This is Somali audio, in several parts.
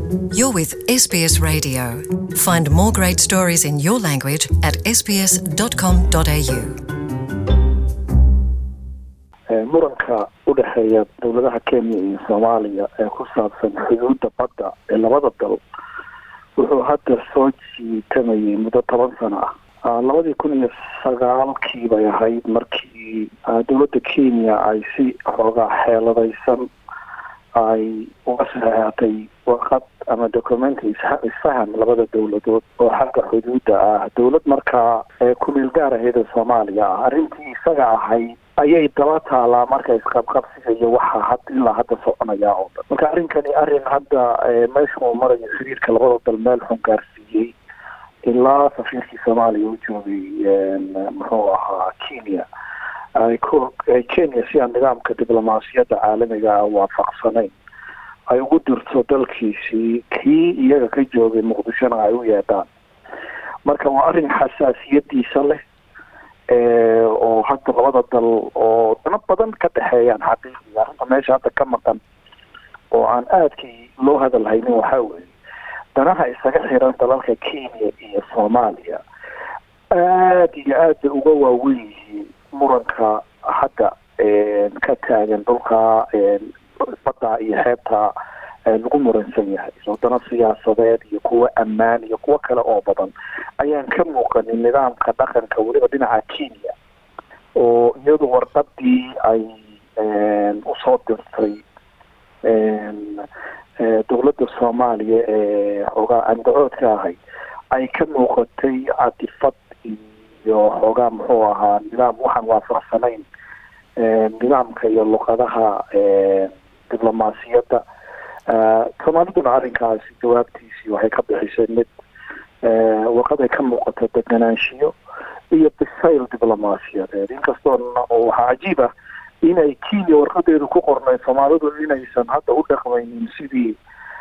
You're with SBS Radio. Find more great stories in your language at sbs.com.au. muranka u dhexeeya dowladaha kenya iyo soomaaliya ee ku saabsan xuduudda badda ee labada dal wuxuu hadda soo jiitamayay muddo toban sano ah labadii kun iyo sagaalkii bay ahayd markii dowladda kenya ay si xoogaa xeeladaysan ay uga saxeexatay warqad ama documenti isfaham labada dowladood oo xagga xuduudda ah dowlad markaa ku-meel gaar aheeda soomaaliya ah arrintii isaga ahayd ayay daba taalaa marka isqabqabsiga iyo waxa had ilaa hadda soconaya oo dhan marka arrinkani arrin hadda meesha uu marayo xiriirka labada dal meel xun gaarsiiyey ilaa safiirkii soomaaliya u joogay muxuu ahaa kenya ay ku kenya si aan nidaamka diblomaasiyadda caalamiga ah waafaqsanayn ay ugu dirto dalkiisii kii iyaga ka joogay muqdishona ay u yeedhaan marka waa arrin xasaasiyadiisa leh oo hadda labada dal oo dano badan ka dhexeeyaan xaqiiqiga arrinta meesha hadda ka maqan oo aan aadkii loo hadal haynin waxaa weeye danaha isaga xiran dalalka kenya iyo soomaaliya aada iyo aad bay uga waawen yihiin muranka hadda ka taagan dhulka badda iyo xeebta lagu muransan yahay wadano siyaasadeed iyo kuwo ammaan iyo kuwo kale oo badan ayaan ka muuqanin nidaamka dhaqanka weliba dhinaca kenya oo iyadu warqadii ay usoo dirtay dowladda soomaaliya ee xoogaa andacoodka ahay ay ka muuqatay catifad iyo xoogaa muxuu ahaa nidaam waxaan waafaqsanayn nidaamka iyo luqadaha diblomaasiyadda soomaaliduna arrinkaasi jawaabtiisii waxay ka bixisay mid warqad ay ka muuqato deganaanshiyo iyo bisayl diblomaasiyadeed inkastoona waxaa cajiib ah inay kenya warqadeedu ku qornay soomaalidu inaysan hadda u dhaqmaynin sidii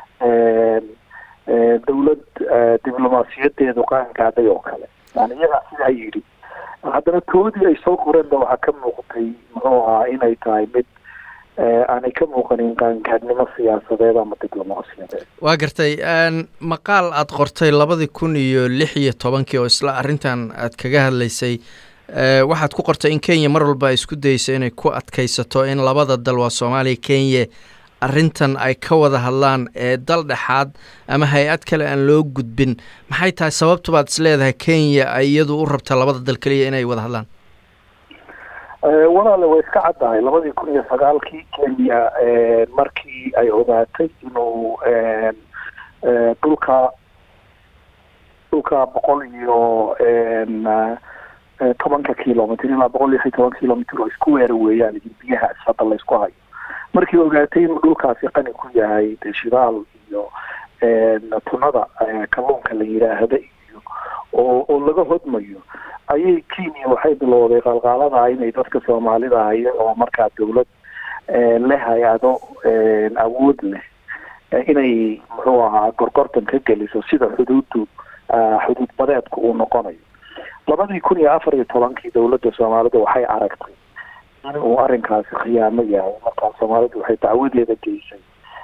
dowlad diblomaasiyadeedu qaangaadhay oo kale yani iyagaa sidaa yidhi haddana toodii ay soo qoreenba waxaa ka muuqatay muxuu ahaa inay tahay mid aanay ka muuqanin qaangaadhnimo siyaasadeed ama diblomaasiyadeed waa gartay maqaal aada qortay labadii kun iyo lix iyo tobankii oo isla arrintan aad kaga hadlaysay waxaad ku qortay in kenya mar walba ay isku dayeyso inay ku adkaysato in labada dal waa soomaaliya kenya arrintan ay ka wada hadlaan ee dal dhexaad ama hay-ad kale aan loo gudbin maxay tahay sababtu baad is leedahay kenya ay iyadu u rabta labada dal keliya inay wada hadlaan walaale way iska caddahay labadii kun iyo sagaalkii kenya markii ay ogaatay inuu dhulka dhulka boqol iyo tobanka kilomitr ilaa boqol iyo toban kilomitr oo isku weera weeyaan biyahaas hadda laysku hayo markii ogaatay inuu dhulkaasi qani ku yahay de shidaal iyo tunada kalluunka la yidhaahda iyo oo oo laga hodmayo ayay kenya waxay bilowday qalqaalada inay dadka soomaalida haya oo markaa dowlad leh hay-ado awood leh inay muxuu ahaa gorgortan ka geliso sida xuduuddu xuduud badeedku uu noqonayo labadii kun iyo afar iyo tobankii dowladda soomaalida waxay aragtay inuu arrinkaasi khiyaamo yahay markaa soomaalidu waxay dacwadeeda geysay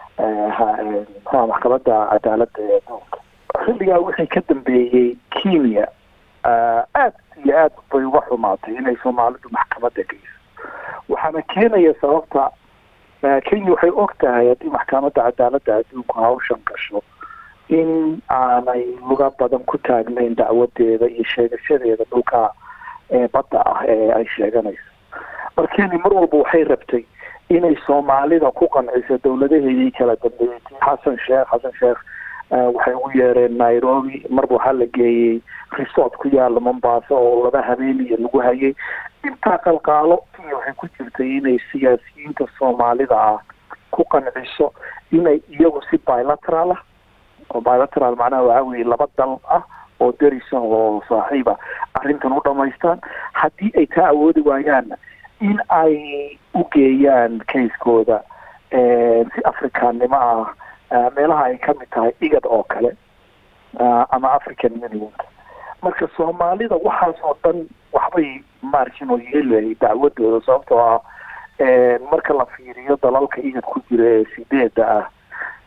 mxua maxkamadda cadaaladda ee adduunka xilligaa wixii ka dambeeyey kenya aad iyo aad bay uga xumaatay inay soomaalidu maxkamadda geyso waxaana keenaya sababta kenya waxay og tahay haddii maxkamadda cadaaladda adduunku hawshan gasho in aanay luga badan ku taagnayn dacwadeeda iyo sheegashadeeda dhulka badda ah ee ay sheeganayso markeni mar walba waxay rabtay inay soomaalida ku qanciso dowladaheedii kala dambeeyey xasan sheekh xasan sheekh waxay ugu yeereen nairobi marba waxaa la geeyey resort ku yaala mombaaso oo laba habeeniya lagu hayay intaa qalqaalo kenya waxay ku jirtay inay siyaasiyiinta soomaalida ah ku qanciso inay iyagu si bilateral ah oo bilateral macnaha waxaa weeye laba dal ah oo derisa oo saaxiiba arrintan u dhamaystaan haddii ay taa awoodi waayaanna in ay u geeyaan kayskooda si afrikaannimo ah meelaha ay kamid tahay igad oo kale ama african unionka marka soomaalida waxaas oo dhan waxbay maarkin oo yeelayay dacwadooda sababtoo ah marka la fiiriyo dalalka igad ku jira ee sideeda ah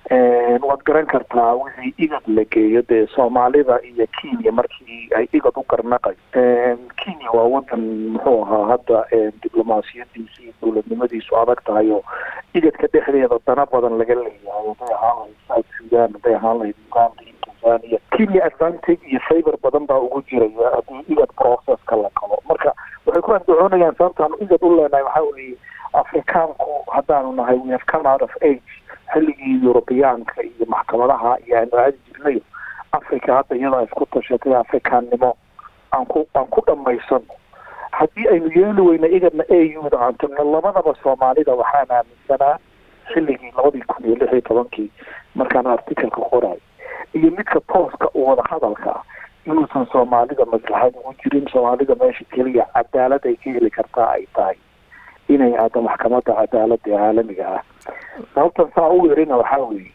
waad garan kartaa wixii igad la geeyo dee soomaalida iyo kenya markii ay igad u garnaqay kenya waa wadan muxuu ahaa hadda diblomaasiyadiisa iyo dowladnimadiisu adag tahay oo igadka dhexdeeda dana badan laga leeyahay haday ahaan lahayd south sudan haday ahaan lahayd uganda iyo tanzania kenya advantage iyo favor badan baa ugu jiraya haddii igad processka la qabo marka waxay ku andacoonayaan sababtaanu igad u leenahay waxaa weeye afrikaanku haddaanu nahay we have come out of age xilligii yurubiyaanka iyo maxkamadaha iyo aanu aadi jirnayo africa hadda iyadaa isku tashatay afrikaannimo aan ku aan ku dhamaysano haddii aynu yeeli weyna igadna a u da aan tagno labadaba soomaalida waxaan aaminsanaa xilligii labadii kun iyo lix iyo tobankii markaan articalka qoray iyo midka tooska u wada hadalka ah inuusan soomaalida maslaxad ugu jirin soomaalida meesha keliya cadaalad ay ka heli kartaa ay tahay inay aado maxkamadda cadaalada ee caalamiga ah sababtan saa u yerina waxaa weeye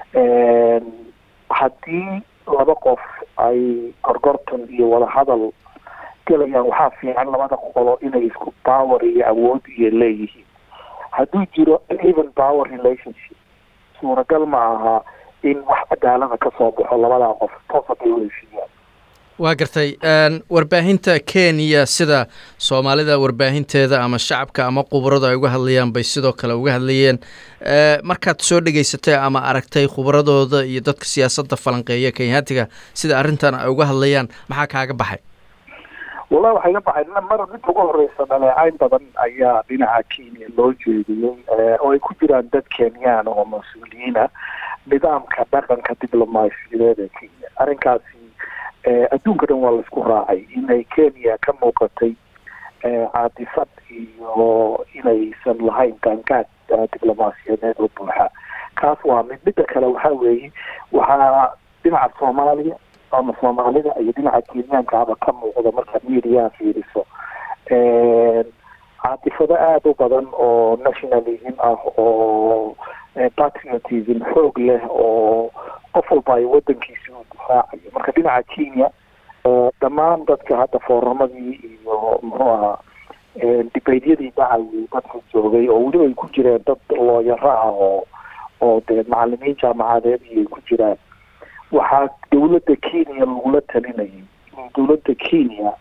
haddii laba qof ay gorgortan iyo wadahadal gelayaan waxaa fiican labada qolo inay isku power iyo awood iyo leeyihiin hadduu jiro even power relationship suuragal ma aha in wax cadaalada ka soo baxo labadaa qof toos haday u heshiiyaan waa gartay warbaahinta kenya sida soomaalida warbaahinteeda ama shacabka ama khubaradu ay uga hadlayaan bay sidoo kale uga hadlayeen markaad soo dhegaysatay ama aragtay khubaradooda iyo dadka siyaasadda falanqeeya kenyaatiga sida arrintan ay uga hadlayaan maxaa kaaga baxay wallahi waxay ga baxay mar mid ugu horeysa dhaleecayn badan ayaa dhinaca kenya loo jeediyey oo ay ku jiraan dad kenyaan oo mas-uuliyiina nidaamka dhaqanka diblomaasiyadeed ee kenya arrinkaasi adduunka dhan waa laisku raacay inay kenya ka muuqatay caadifad iyo inaysan lahayn gaangaad diblomaasiyadeed oo buuxa kaas waa mid midda kale waxaa weeye waxaa dhinaca soomaaliya ama soomaalida iyo dhinaca kenyaankaaba ka muuqda markaad mediaha fiiriso caatifado aada u badan oo nationalism ah oo patriotism xoog leh oo qof walba ay wadankiisi uu difaacayo marka dhinaca kenya dhammaan dadka hadda fooramadii iyo muxuu ahaa dibaydyadii dhacayay dadka joogay oo weliba ay ku jireen dad looyaro ah oo oo dee macalimiin jaamacadeed iyo ay ku jiraan waxaa dowladda kenya lagula talinayay in dowladda kenya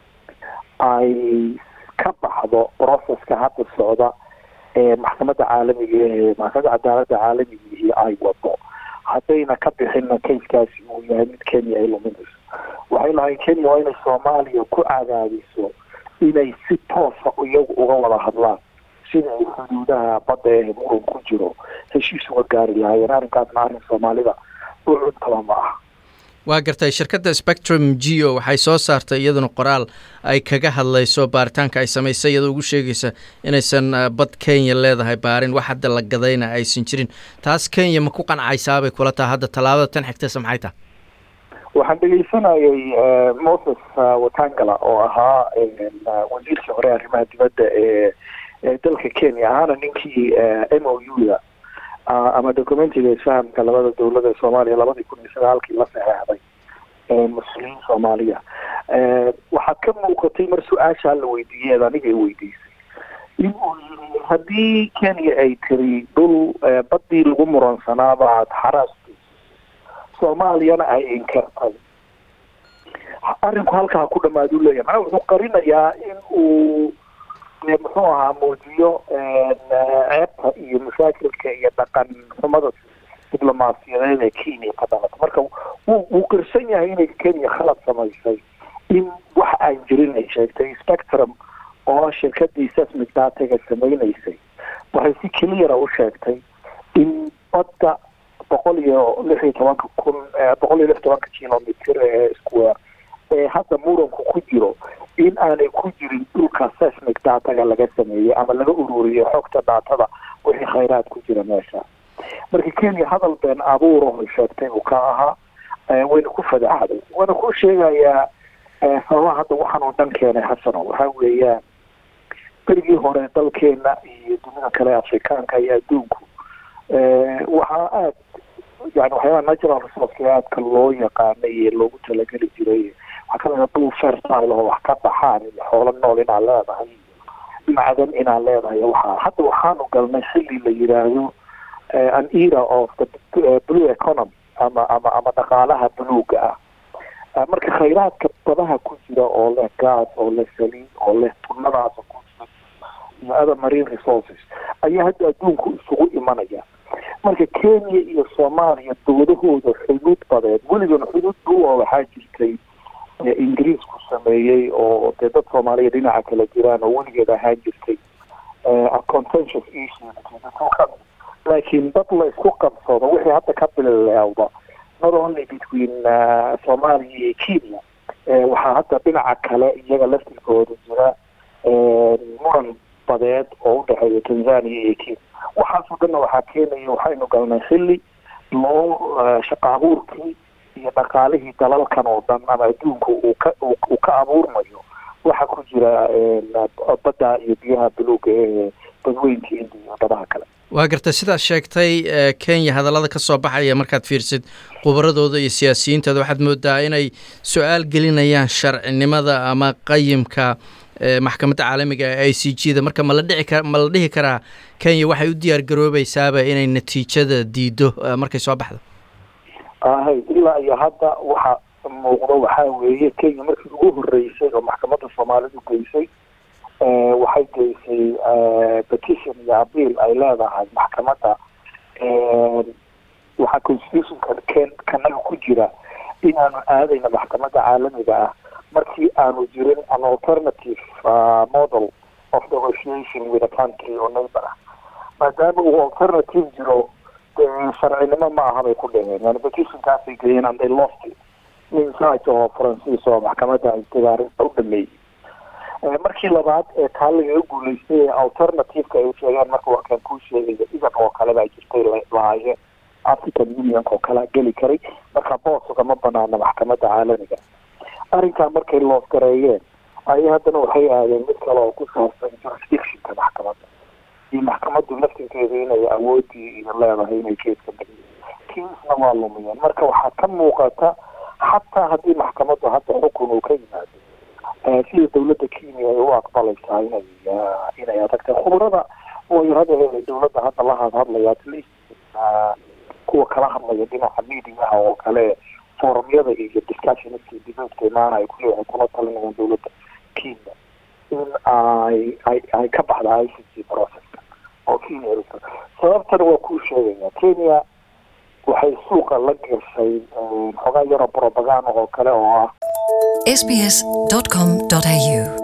ay ka baxdo processka hadda socda ee maxkamadda caalamiga ee maxkamadda cadaaladda caalamigii ay wado haddayna ka bixinna kayskaasi uu yahay mid kenya ay luminayso waxay lahayn kenya waa inay soomaaliya ku cadaadiso inay si toosa iyagu uga wada hadlaan sida ay xuduudaha badda ee muran ku jiro heshiis uga gaari lahaayeen arrinkaasna arrin soomaalida u cuntaba ma aha waa gartay shirkadda spectrum geo waxay soo saartay iyaduna qoraal ay kaga hadlayso baaritaanka ay samaysay iyadoo ugu sheegaysa inaysan bad kenya leedahay baarin wax hadda la gadayna aysan jirin taas kenya ma ku qancaysaabay kula taha hadda tallaabada tan xigtaysa maxay taha waxaan dhegeysanayay moses watangala oo ahaa wasiirkii hore arrimaha dibadda ee dalka kenya ahaana ninkii m o u da ama documentiga isfahamka labada dowlada ee soomaaliya labadii kun iyo sagaalkii la saxeexday mas-uuliyiin soomaaliya waxaad ka muuqatay mar su-aashaa la weydiiyey eed aniga i weydiisay in uu yiri haddii kenya ay tiri dhul baddii lagu muransanaaba aad xaraastay soomaaliyana ay inkartay arrinku halkaa ku dhamaadu leeyahay macnaa wuxuu qarinayaa in uu muxuu ahaa muujiyo ceebta iyo mashaakilka iyo dhaqan xumada diblomaasiyadeed ee kenya ka dhalata marka wuu wuu qirsan yahay inay kenya khalad samaysay in wax aan jirin ay sheegtay spectrum oo shirkadii sesmic dataga samaynaysay waxay si keliyara u sheegtay in badda boqol iyo lix iyo tobanka kun boqol iyo lix tobanka kilomitr ee square ee hadda muranku ku jiro in aanay ku jirin dhulka sesmic dataga laga sameeyey ama laga ururiyo xogta datada wixii khayraad ku jira meesha marka kenya hadal been abuuraho sheegtay uu ka ahaa wayna ku fadaxday waana ku sheegayaa sababaha hadda waxaan oo dhan keenay xasano waxaa weeyaan berigii hore dalkeena iyo dunida kale afrikaanka iyo adduunku waxaa aad yani waxyaabaha natural resourceka aadka loo yaqaanay ee loogu talageli jiray waxaa kamida dhul fertile oo wax ka baxaan iyo xoolo nool inaad leedahay macdan inaad leedahay waxaa hadda waxaanu galnay xilli la yiraahdo an era of the blue economy ama ama ama dhaqaalaha buluuga ah marka khayraadka badaha ku jira oo leh gaas oo leh saliid oo leh tunadaasa ku jira iyo other marine resources ayaa hadda adduunku isugu imanaya marka kenya iyo soomaaliya dowladahooda xuduud badeed weligan xuduud dhuwa waxaa jirtay ingiriisku sameeyey oo dee dad soomaaliya dhinaca kala jiraan oo weligeed ahaan jirtay contentious issues laakiin dad la isku qabsado wixii hadda ka bileewda not only between soomaaliya iyo kenya waxaa hadda dhinaca kale iyaga laftirkooda jira muran badeed oo udhexeeya tanzania iyo kenya waxaasoo dhanna waxaa keenaya waxaynu galnay xilli loo shaqa abuurkii iyo dhaqaalihii dalalkan oo dhan ama adduunka uu ka uu ka abuurmayo waxaa ku jira badda iyo biyaha buluuga ee badweynka india iyo badaha kale waa gartay sidaad sheegtay kenya hadallada ka soo baxaya markaad fiirsid khubaradooda iyo siyaasiyiintooda waxaad moodaa inay su-aal gelinayaan sharcinimada ama qayimka maxkamadda caalamiga ee i c g da marka mala dhici kar ma la dhihi karaa kenya waxay u diyaar garoobeysaaba inay natiijada diido markay soo baxdo ahay ilaa iyo hadda waxa muuqdo waxaa weeye kenya markii ugu horeysay oo maxkamadda soomaalidu geysay waxay geysay petition iyo abiil ay leedahay maxkamadda waxaa constitutionka ken kanaga ku jira inaanu aadayna maxkamadda caalamiga ah markii aanu jirin an alternative model of negotiation with a country oo neighbor ah maadaama uu alternative jiro sharcinimo ma aha bay ku dheheen yani petitionkaasay geeyeen and they lost it nin saaj oo faransiis oo maxkamadda haystay arrinta u dhameeyey markii labaad ee taa lagaga guuleystay ee alternativeka ay sheegeen marka warkaan kuu sheegaya idan oo kale baa jirtay lahaayeen african unionka oo kalea geli karay marka boos ugama banaana maxkamadda caalamiga arrinkaa markay loos gareeyeen ayay haddana waxay aadeen mid kale oo ku saabsan jurisdictionka maxkamadda iyo maxkamaddu laftirkeedu inay awoodii iyo leedahay inay keeska badiyo kiisna waa lumiyeen marka waxaa ka muuqata xataa haddii maxkamaddu hadda xukun uu ka yimaado sida dawladda kenya ay u aqbalaysaa inay inay adagtay khubrada wayaradeeda dawladda hadda la hadhadlaya at least kuwa kala hadlaya dhinaca mediaha oo kale forumyada iyo discussionska debateka imaana ay kule waxay kula talinayaan dawladda kenya in ay ay ay ka baxda i c g processka oo kenya sababtana waa kuu sheegaya kenya waxay suuqa la gashay xogaa yaroo propaganda oo kale oo ah sbs.com.au